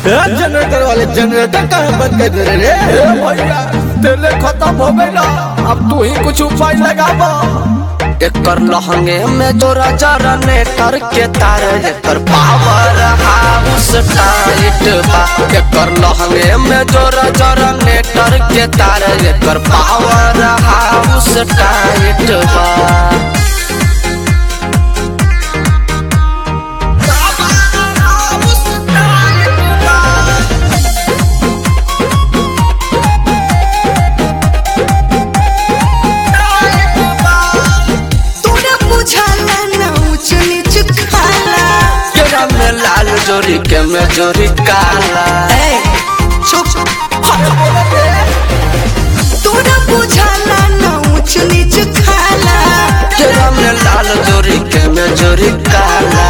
generator वाले generator कहाँ बंद कर दे रे ए भैया तेले खत्म हो गइला अब तू ही कुछ उपाय लगाबो एकर लहंगे में जोरा जरा नेटर के तार एकर पावर हाउस टाइट बा एकर लहंगे में जोरा जरा नेटर के तार एकर पावर हाउस टाइट बा तोरा बुझाला ना ऊंच नीच खाला केरा में लाल जोरी के में जोरी काला ए चुप तोरा बुझाला ना ऊंच नीच खाला केरा में लाल जोरी के में जोरी काला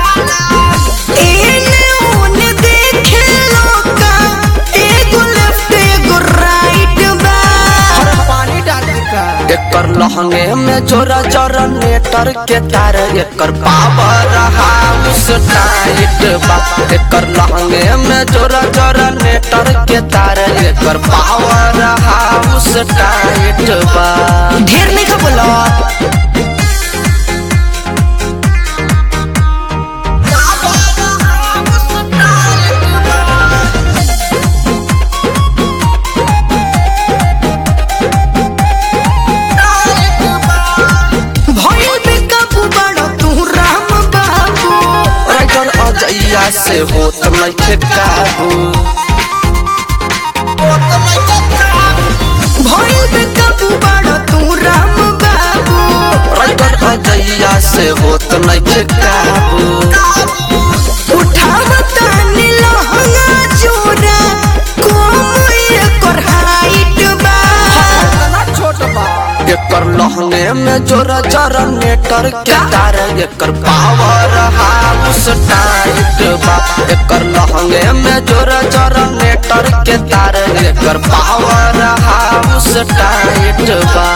एने ओने देखे लोका एगो लेफ्ट एगो राइट बा पानी डाल दी का एकर लहंगे में जोरा जरा नेटर के तार एकर पावर हाउस टाइट बा एकर लहंगे में जोरा जरा नेटर के तार एकर पावर हाउस टाइट बा ढेर नहीं खा बोला भइल बेकाबू बड़ा तू राम बाबू राइटर अजैया से होत नइखे काबू भइल बेकाबू बड़ा तू राम बाबू राइटर अजैया से होत नइखे काबू उठावता नीलहंगा चोरा कोम एकर हाइट बा छोट बा एकर लहंगे में जोरा जरा नेटर के तार एकर पावर हाउस टाइट बा एकर लहंगे में जोरा जरा नेटर के तार एकर पावर हाउस टाइट बा